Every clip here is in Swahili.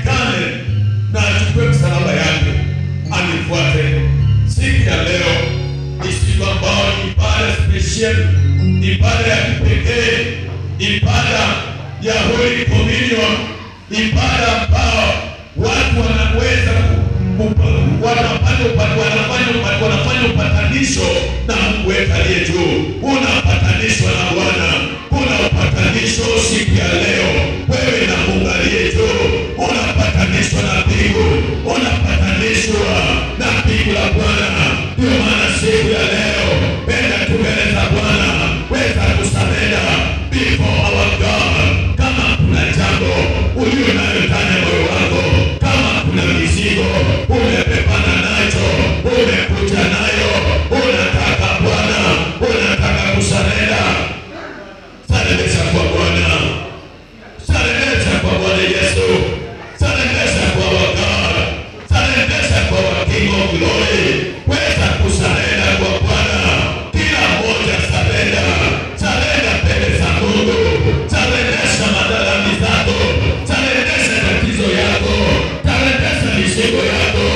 aonekane na achukue msalaba yake anifuate. Siku ya leo ni siku ambayo ni ibada special, ibada ya kipekee, ibada ya Holy Communion, ibada ambao watu wanaweza ku- ku- wanafanya upa- wanafanya upa- wanafanya upatanisho na Mungu wetu aliye juu. Unapatanishwa na Bwana, kuna upatanisho siku ya leo, wewe na Mungu aliye juu, unapatanishwa na mbingu, unapatanishwa na mbingu la Bwana. Ndio maana siku ya leo, penda tu mbele za Bwana, weza kusamenda before our God. Kama kuna jambo ulio nayo ndani ya moyo wako, kama kuna mizigo umepepana nacho, umekuja nayo, unataka Bwana, unataka kusamenda, sarendesha kwa Bwana, sarendesha kwa Bwana Yesu, sarendesha kwa our God, sarendesha kwa our King of Glory, weza kusarenda kwa Bwana, kila mmoja sarenda, sarenda mbele za Mungu, sarendesha madhambi zako, sarendesha tatizo yako, sarendesha mizigo yako.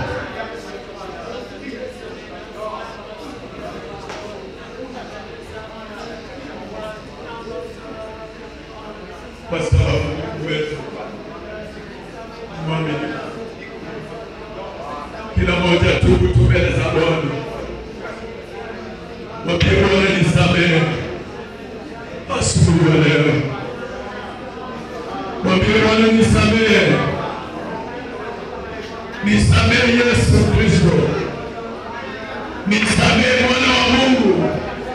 Kwa sababu Mungu wetu mwaminifu. Kila mmoja tubu tu mbele za Bwana, mwambie Bwana nisamehe asubuhi ya leo, mwambie Bwana nisamehe, nisamehe Yesu Kristo, nisamehe Bwana wa Mungu,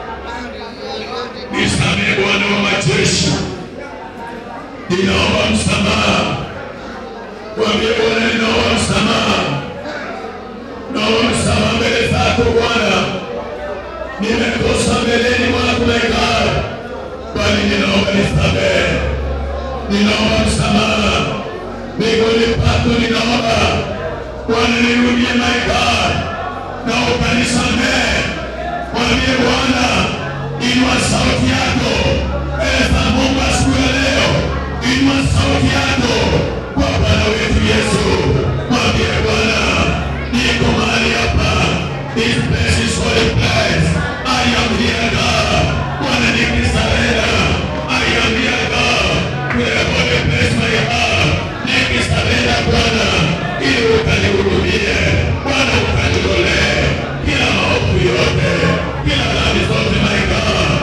nisamehe Bwana wa majeshi, ninaomba msamaha, mwambie Bwana ninaomba msamaha naomba msamaha mbele zako Bwana, nimekosa mbeleni mwako my God, bali ninaomba nisamehe, ninaomba msamaha miguuni pako, ninaomba Bwana nirudie my God, naomba nisamehe. Mwambie Bwana, inua sauti yako mbele za Mungu asubuhi ya leo, inua sauti yako kwa Bwana wetu Yesu, mwambie Bwana niko mahali hapa, this place is holy place. I am here God, Bwana nikisarenda, I am here God, where holy place my heart, nikisarenda Bwana, ili ukanihurumie, Bwana ukaniolee kila maovu yote, kila dhambi zote my God.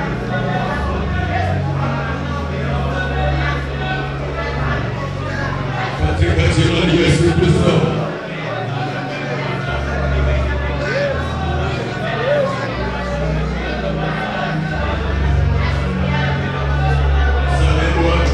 Katika jina la Yesu Kristo. Samehe Bwana.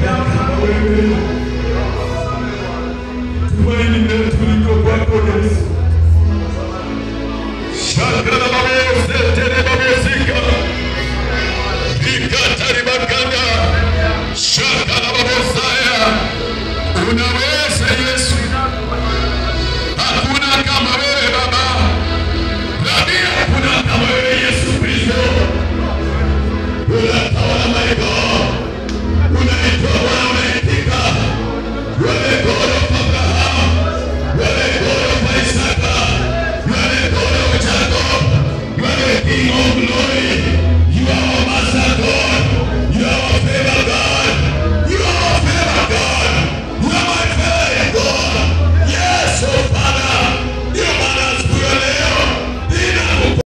Hakuna kama wewe.